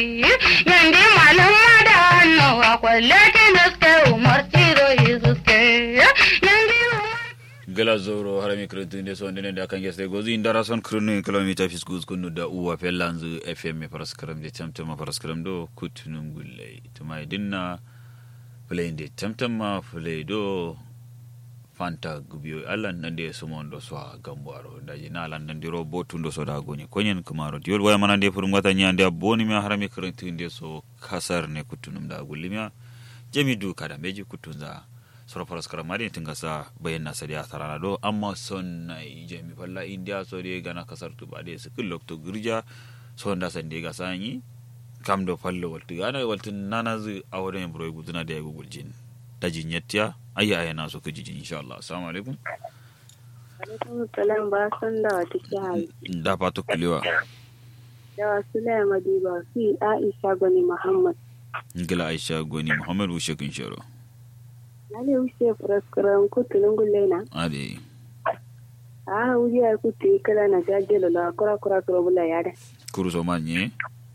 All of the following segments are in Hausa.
yandi malam madano akwalete naske umar tiro isuske yandi gala zoro harami kirintinde so ndene da kan geste gozi indara son kirinu kilomita fiskus kunu da uwa fellanzu fm paraskaram de tamtama paraskaram do kutunum gulle tuma dinna play de tamtama play do fanta gubiyo allan nande sumon do so gambaro daji na allan nande ro botundo so da goni konyen kumaro diol waya manande furum wata nyande boni mi harami kirintinde so kasar ne kutunum da gullimiya jami du kada meji kutunza soro paraskara mari tinga sa bayan na sadiya tarana do amma son na jami falla india so de gana kasar tu bade su kullo to girja so nda san de ga sanyi kam do fallo waltu gana waltu nana zu awre en broy guduna de gugul jin daji nyetya ayya ayya na so ku jin insha Allah assalamu alaikum alaikum salam ba san da wata kiyaye da fatu kulewa da wasu laya madiba fi aisha gwani muhammad ngila aisha goni muhammad wushe kun sharo na ne wuce furaskaran kutunin gullena ade a wuce ya kutu kala na jajjelo la kura kura kura bula yare kuru so manye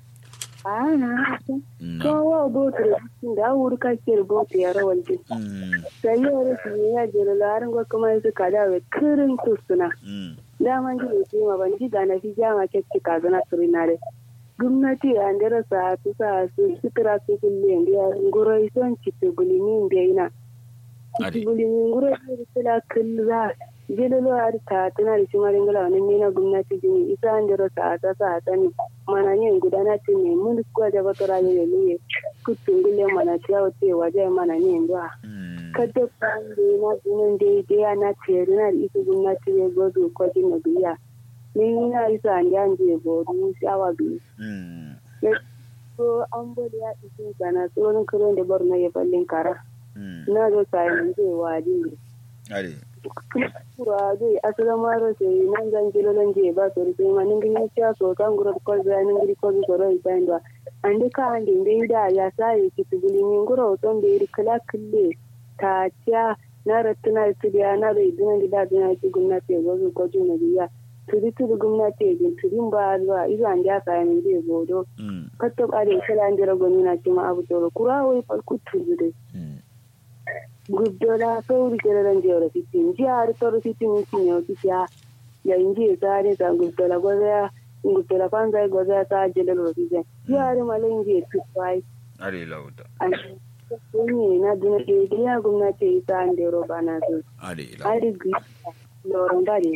a na haka na kowa botu da wuri kake botu ya rawar jin mm sai yau rasu ne ya jelo la harin gwa kuma yanzu kada wai kirin tusuna mm daman ji ne ma ban ji da na fi jama kekki kaza na surinare gwamnati a ndera sa su sa su sutura su kulle ndiya ngoro ison citte bulimi mbeina ade citte bulimi ngoro isi sila killa jelolo ari ta tana da shi marin gala wani mina gwamnati jini isa ndera sa ta sa ta ni mana yin gudana ce ne mun kuwa da batora ya luye kutun gulle mana ciyawa ce waje mana ne ndwa mm kada kwange na jinin daidai na tere na da ita gwamnati ya gozo kwajin na biya ni na isa an jan je bodu shawa biyu mm so an bada ya isi sana tsoron karen da bar na ya fallin kara mm na zo sayan zai wadi ade kura zai asala maro sai nan zan jilo lan je ba so sai ma nin gini cha so kan gura ko za nin gini ko so ro isan da ande ka ande dai da ya sai ki tubuli nin gura ton da iri kala kille ta cha na ratuna su da na da idin da da na ki gwamnati ya zo ko jin biya tudi tudi gwamnati ya jin tudin ba zuwa izo an ja ka nin je bodo mm katto ba da kala an jira gwani na ci ma abu to kura wai falku tudu dai mm guddola sauri kere ran jewra fitin jihar toro fitin fitin yau kisiya ya inji sare sa guddola goza guddola panza goza sa jelal ro fitin jihar mala inji tupai ade lauta an kunye na duna de de ya gwamnati ita an de ro bana su ade lauta ari gwi loron dare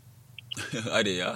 ade ya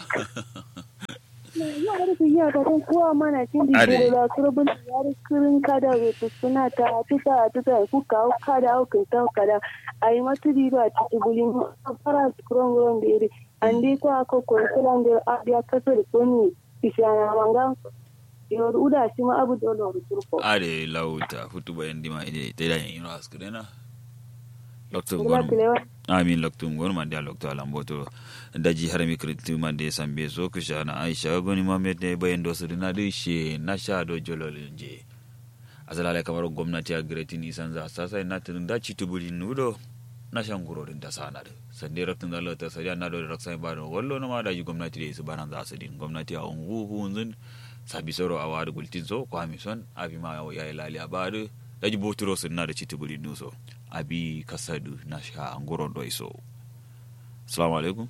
ya ari ku ya ta kuwa mana cin di Are. de la kurbun ya ri kirin kada we tu suna ta tuta tuta ku ka kada au kin ta kada ai matu di ba ti bulin fara kuron kuron de ri andi ko ako ko kuran de abia kasar koni ishana manga yo uda shi ma abu dole ru turko ade lauta futu bayan dima ide te da yin ras kudena lokto kula gon kilewa amin lokto gon man da lokto alamboto daji harami kritu man de sambe so kusha na aisha goni mamet ne bayan do su na de she na sha do jolol je azalale kamar gwamnati a gretin isan za sasa na tun da ci tubuli nudo na shan gurorin da sana da sande raktun da lota sariya na do raksan ba do wallo na ma da ji gwamnati da su banan za su din gwamnati a ungu hunzun sabi soro a wari gultin so ko ami son abi ma ya yi lali a bari da ji boturo sun na da ci tubuli nuso abi kasadu na sha an guron do iso assalamu alaikum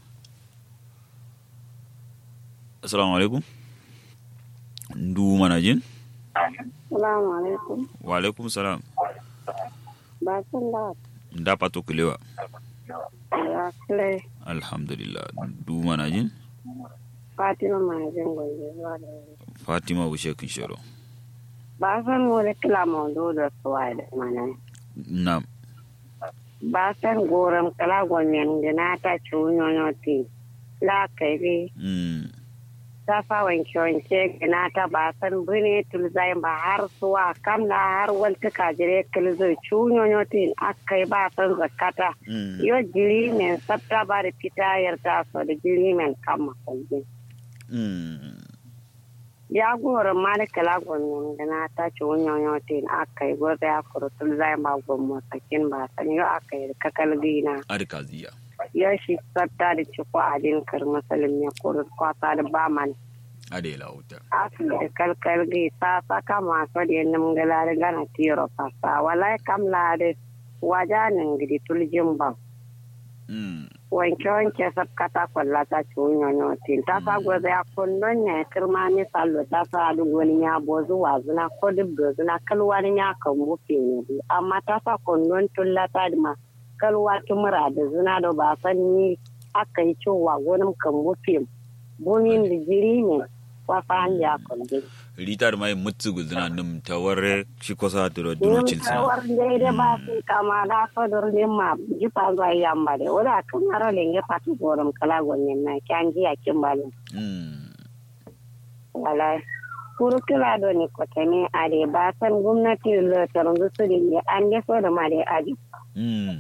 assalamu alaikum ndu mana jin salamu alaikum wa alaikum salam ba san da nda pato kulewa ya kile alhamdulillah ndu mana jin fatima ma jin gobe zuwa da fatima wushe kin shiro ba san wani kila mawdo da suwa da mana na ba san goram kala gwanyan gina ta ci wunyoyo ti la kai mm ta fa wanke wanke gina ta ba san bune tulzai ba har suwa kam na har walta kajire kilzo ci wunyoyo ti akai ba san zakata mm yo jiri men sabta ba da fita yarda so da jiri men kam makalli mm ya goram ma da kala gwanyan gina ta ci wunyoyo ti akai gobe ya kuro tulzai ba gwamma sakin ba san yo akai kakal gina arkaziya ya shi sabta da ci ko adin kar masalin ya kuro kwasa da ba man ade lauta asibiti kalkal gi sasa kama sodi nim galare gana tiro pasa walai kam lade wajanin gidi tuljin ba mm wanke wanke sab kata kwalla ta cunyo notin ta sa gobe a kundin ne kirma ni sallo ta sa duk wani ya bozu wazuna ko duk dozuna kalwani ya kan bufe ne bi amma ta sa kundin tulla ta ma kalwa tumura da zina da ba san ni aka yi cewa gonin kan bufe bumin da jiri ne wasa an ya kundin ritar mai mutsu guzina num tawar shi kosa turo dunocin sa war daidai ba su kama da fadar ne ma jifa zuwa yamma da wadda kan haro lenge fatu gorom kala gonyen na kyan ji a kin balin mm wala kuru kila do ni kotane a de ba san gwamnati lo taron su ne an de so da ma de aji mm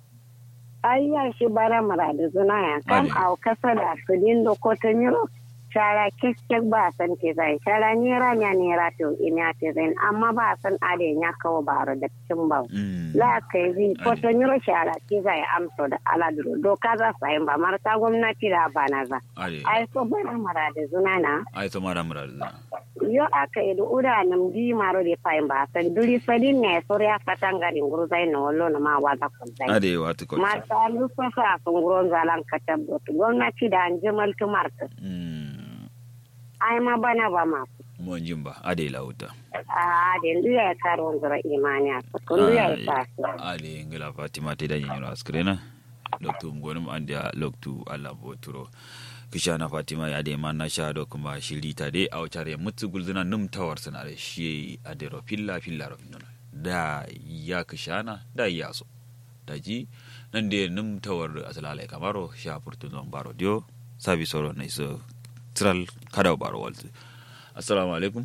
ayya shi bara mara da zuna ya kam Ade. au kasa da su din do kotane ro shara kekkek ba san ke zai shara nera nya nera to ina te zai amma ba san ade nya kawo baro da cin ba mm la kai zi ko to nyiro shara ki za ya amso da aladuro doka za su yi ba marta gwamnati da bana za ade ai so bara mara da zuna na ai to mara mara da yo aka yi da uda nam di maro de fai ba san duri sadin ne so ya fatanga rin guru zai na wallo na ma waza ko zai ade wata ko mata lu so sa sun guru zalan katab do gwamnati da an jimal tu marta mm ai ma bana ba ma mon jimba ade lauta a da ndu ya karo zura imani a kun ya Ai, ta ade ngila fatima te da nyiro askrena loktu ngonum andia loktu ala boturo kishana fatima ya de manna shado kuma shirita de a wacare mutsu gulzina num tawar sana da shi ade ro filla filla ro nuna da ya kishana da ya so da ji nan de num tawar asalala kamaro sha furtu zon baro dio sabi soro na iso tral kada baro waltu assalamu alaikum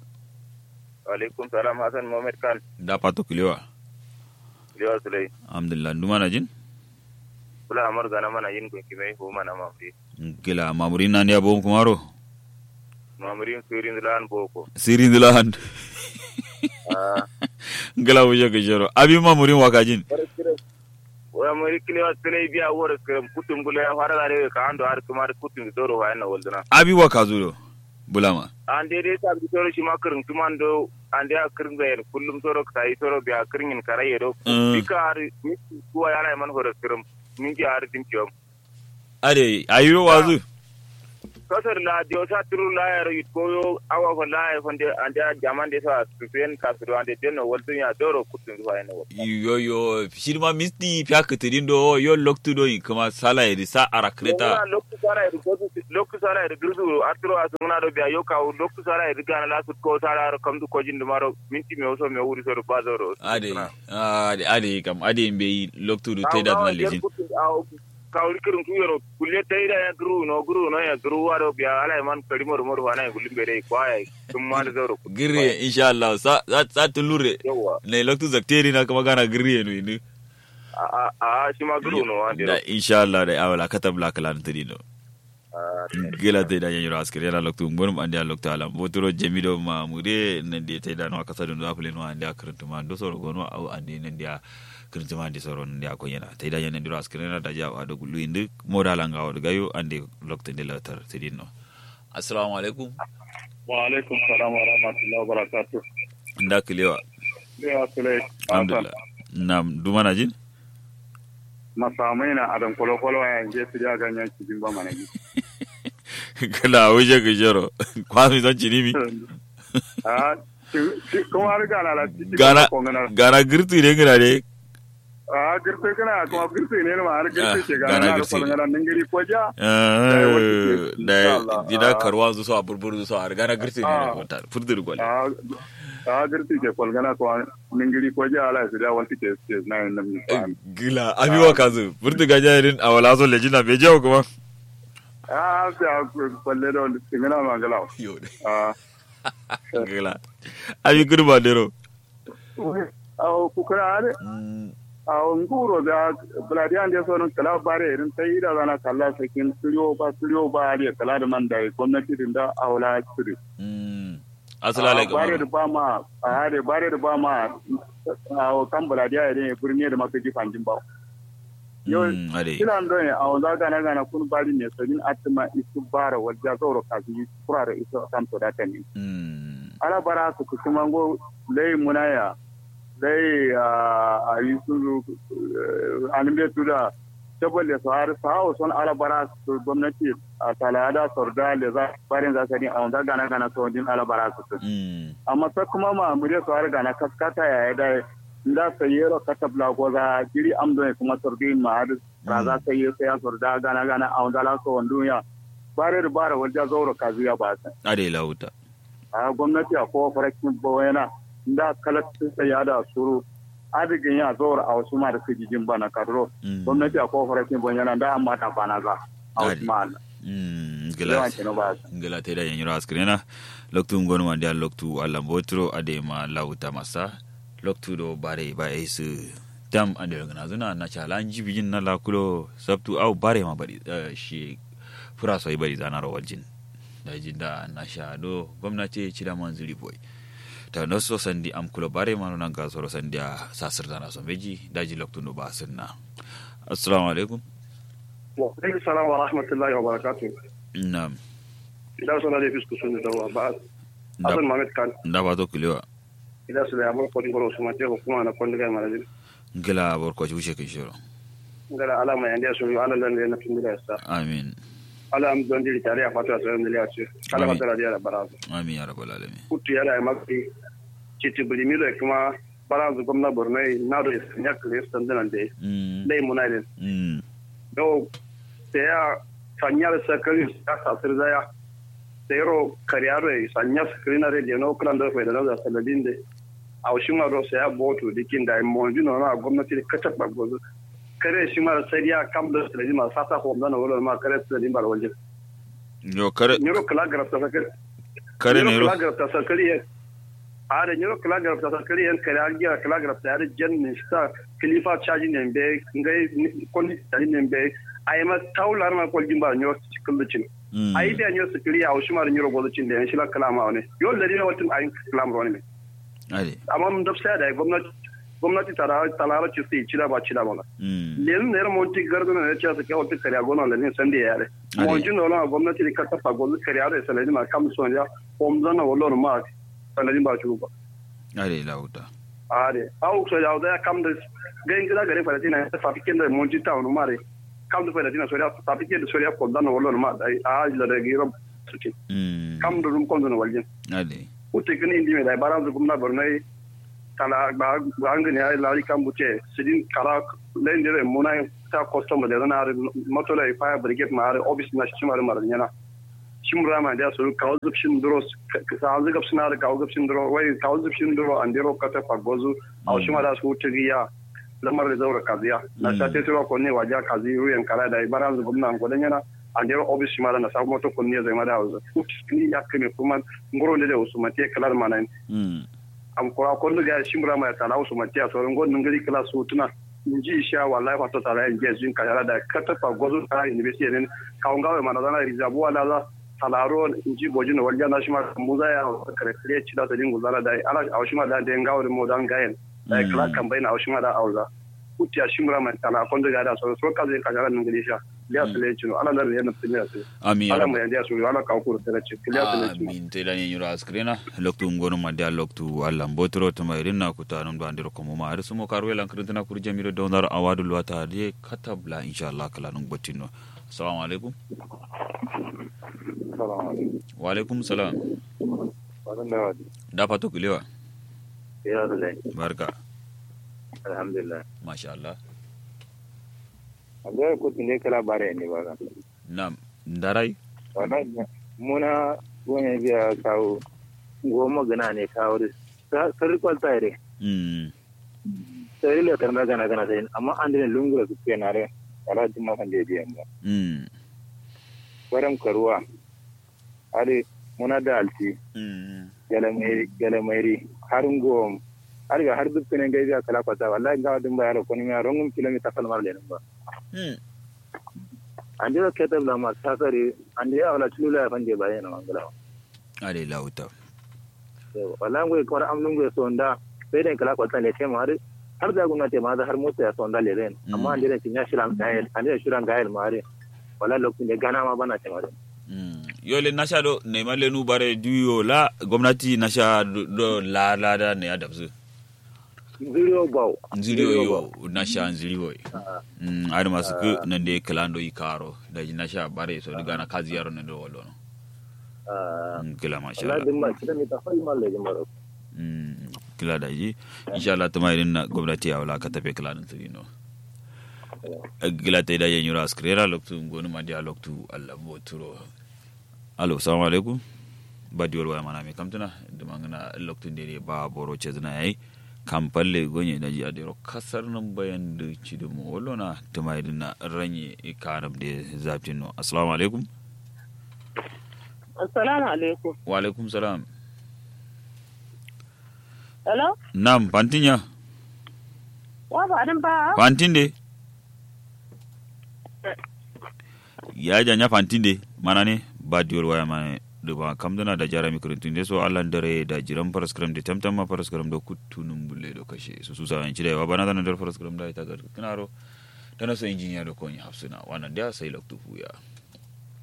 alaikum salam hassan mohammed khan da pato kilewa liwa sulai alhamdulillah ndumana jin kula amar gana mana yin gunki mai ko mana mamri gila mamurin nan ya bom kumaro mamrin surin lan boko sirin dilahan ah gila wuce ka shiro abi mamurin wakajin wa mari kiliwa sulai biya wor kam kutum bula ya fara gare ka ando har kuma kutum doro wa na woldana abi waka zuro bulama an dai dai ta bi toro shi makarin tumando an dai akirin ga kullum toro ka yi toro biya kirin karaye do Mm. bika har mi kuwa yana man horo kirim min ji har din kiyom ade ayiro wazu kasar la dio sa turu la yaro yit koyo awa ko la e fonde ande jaman de sa tuyen ka turu ande denno woltu ya doro kutum wa na wol yo yo shirma misti pyak tidin do yo loktu do kuma sala edi sa arakreta lokku sara e godu lokku sara e gurdu atro asuna do biya yo ka lokku sara e gana la sut ko sara ro kamdu ko jindu maro minti me oso me wuri so bazoro ade ade ade kam ade mbe loktu do teda na lejin kawri kirin kuyoro kulle tayda ya guru no guru no ya guru waro biya ala man kadi mor mor wana gulimbe dai kwaya tum ma da zoro girre insha Allah sa sa, sa tulure yawa ne loktu zakteri na kuma gana girre no ni a a a shi ma guru no ande da insha Allah da awala katabla kalan tidino gila te da yanyiro askere la loktu ngonum ande a loktu alam botoro jemido ma mude nande te da no akasa do apule no ande akrantu ma do soro gono au ande nande a krantu ma ande soro nande a konyana te da yanyiro askere na da ja wa do gulu inde moda la ngawo do gayo ande loktu de la tar te dinno assalamu alaikum wa alaikum salam wa rahmatullahi wa barakatuh nda kilewa ya sulai alhamdulillah nam dumana jin masamai na adam kwalo kwalo ya yanke su ya ganyen cikin ba mana yi kala wuje ga jero kwami don cinimi a kuma har gana la cikin Gana- ko ngana gara girtu ne ngana de a girte kana kuma girte ne ma har Ah, girte ke gana gana na girte ko ne. ngana ningiri ko ja Ah, wata- da Allah, dida ah. karwa zu so a burburu zu so a gara girtu ne Ah. wata furdur gwal a a girte ke ko ngana ko ningiri ko ja ala su da wanti ke ke na yin nan fa gila abiwa kazu furtu ga jarin a wala so lejina be jawo kuma a sai a kwalle da ngana mangala yo a gila abi kurba dero a ku kana ne a nguro da buladi an da so nan kala bare irin sai da zana kalla sakin studio ba studio ba da kala da man da gwamnati din da aula studio asala lai bare da kamar ba ma a hare bare da ba ma a kan buladi ya ne birni da maka jifan jin ba yo Mm, ade kila ndo ne a wanda gana gana kun bari ne sabin atima isu bara wajja zauro kazi kura da isu kan to data ne Mm, ala bara su ku kuma go lai munaya lai a yi su animbe tuda saboda su har su hawo son ala bara su gwamnati a talada sorda le za barin za ka din a wanda gana gana to din ala bara su mm, amma sai kuma ma mure su har gana kaskata ya da da sayero katabla ko za jiri amdo ne kuma sordi ma har ra za ka yi sai ya sorda gana gana a wanda la so wanduya bare da bare wanda zauro kaziya ba sa ade lauta a gwamnati a kowa farakin bawana da kalatin ya da suru adigin ya zaura a wasu ma da su jijin bana kadro Mm, gwamnati a kowa farakin bawana da amma ta bana za a wasu ma mm, yawan gilas ke ba su ngela teda yenyiro askrena loktu ngonu mandi al loktu alla mbotro ade ma lauta masa loktu do bare ba esu dam ande ngana zuna na chala anji bijin na lakulo sabtu au bare ma bari eh, shi fura so bari zana ro waljin da jinda na sha do gwamnati ci da manzuri boy ta no so sandi am kulo bare ma nan ga so sandi a sasir da na so beji daji loktu no ba sunna assalamu alaikum وعليكم السلام ورحمة الله وبركاته na'am إذا سنة لي فيسكو سنة دوا بعد da أصل ما متكان da ba to kulewa إذا سنة أمر كوني برو سماتي وكما أنا كوني جاي مالجين ngela borko ci wuce kin shiro قال على ما عندي أسوي على لأن لأن في مدرسة يسا amin على أم دون دي تاريخ فاتوا أسوي من اللي أسوي على آمين. فترة دي على براز amin ya rabbal alamin كنت يلا ما في تيجي بليميرو كما براز قمنا برناي نادو يسنيا كليس تندنا دي mm لي منايل mm دو تيا sanyar sakari ya sasir zaya sayro kariyaro ya sanya sakari na rediyo na okulan da fai da nauza saladin da a wasu maro sai ya boto dikin da mo jino na gwamnati da kaca bagbozo kare shi mara sai ya kam da saladin ma sasa ko da na wala ma kare saladin bar waje yo kare nyoro kala garafta sakari kare ne ro kala garafta sakari ya a da nyoro kala garafta sakari yan kare algiya kala garafta ya da jan minista kilifa caji ne be ngai konni caji ne be ai ma taular ma kwaljin ba nyoro cikin lucin mm ai da nyoro sakari a wasu mara nyoro gozacin da yan shi la kalama ne yo da dina watin ayin kalam ne ade amma mun dafsa da gwamnati gwamnati tara talara ci sai cira ba cira ba mm len ne mo ti gardo ne ci sa ke wata kare gona le ne sande yare Ade. mo jin wala gwamnati ka ta fa gozu kare yare sai ma kam son ya om zana wala ma sai ba ci ba ade lauta are au so ya da kam da gain gida gare fa tina ta fa pikin da mo ji ta no mare kam da fa tina so ya fa pikin da so ya ko dana wala ma dai a la da giro su ci mm kam da rum kon da waljin ade utte kini indi me dai baran gumna bornai kala ba angani ay lari kambuche sidin kala lendere munai ta custom da na moto la fire brigade ma are obis na shimar mar nyana shimra ma da su kawo zupshin duro sa azga suna da kawo zupshin duro wai kawo zupshin duro andiro kata fagozu au shima da su tigiya lamar da zaura kaziya na sa te turo ko ne waja kazi ruyan kala da baran gumna ko dan yana andiro obis shima da na sa moto ko ne zai ma da hausa ni ya kame kuma ngoro ne da usmati kalar manan mm am kora ko ga shimra mai tala usu matiya so ngo ngari kala su tuna nji sha wallahi fa to tala en je jin kayara da kata fa gozo ta university ne ka ngawe mana dana rizabu wala za talaro nji bojino walja na shima muza ya kare kare ci da dingu zala da ala a shima da den ngawe mo dan gayen da kala kan bayna a shima da auza kutiya shimra mai tala ko ga da so so ka zai kayara ngari sha liya sele chino ala da ne na tele amin ya ala rabbal mo ya so ala ka ko tele ci liya sele chino amin te lani nyura askrena loktu ngonu mande al loktu alla mbotro to mayrin na kuta non do andiro ko mo ma ar sumo karwe lan krintana kur jamiro do ndar awadu lwata de katabla inshallah kala non botino assalamu alaikum wa alaikum salam da fato kulewa Ya Zulai, barka alhamdulillah. masha Allah Abdul kutu ne kala bare ne ba. nam ndarai Wannan muna wani biya kawo goma gana ne kawo da sarri kwalta ire. mm Sarri le karna gana gana sai amma an dine lungura su ke nare ala jin ma kan da biyan ba. mm Baram karuwa. Ali muna da alti mm galamai galamai har ngom har ga har duk ne gaibiya kala kwata wallahi ga dun ba yaro ko ni ma rongum kilomita kalmar le nan ba. mm ande ko ketab la ma safari ande ya wala tulula ya fanje baye na mangala ale lauta wala ngwe ko am lungwe so nda be den kala ko tane te mari har da gwamnati ma da har mota ya son da leren amma an dire tin ya shiran gayel an dire shiran gayel mare wala lokacin da gana ma bana ce mare yole nasha do ne male nu bare duyo la gwamnati nasha do la la da ne ya dabzu zuriyo bawo nziriyo yo nasha nziriyo mm ari masu ku nan de kalando yi karo da nasha bare so daga na kazi yaro nan do wolo no kila masha wala Allah din ma kidan ta fa malle jama'a Mm, kila da ji insha Allah tuma irin na gwamnati ya wala ka tafe kila din tsiri no kila ta da yin yura skrera loktu ngonu ma dia loktu Allah bo turo alo assalamu alaikum ba diwar waya mana me kamtuna da mangana loktu de ba boro ce zina yayi kampalle gonye da ji a dero kasar nan bayan da ci da mu wallo na tuma irin na ranye karam da zafin no assalamu alaikum assalamu alaikum wa alaikum salam hello nam pantinya wa ba din ba fantinde ya janya fantinde mana ne ba diwar waya mana da ba kam dana da jara mikrintun de so allan dare da jiran paraskram de tamtam ma paraskram da kutunun bulle do kashe su su sa yanci da yawa bana dana dar paraskram da ita ga kinaro dana so injiniya da konyi hafsuna wannan da sai loktu fuya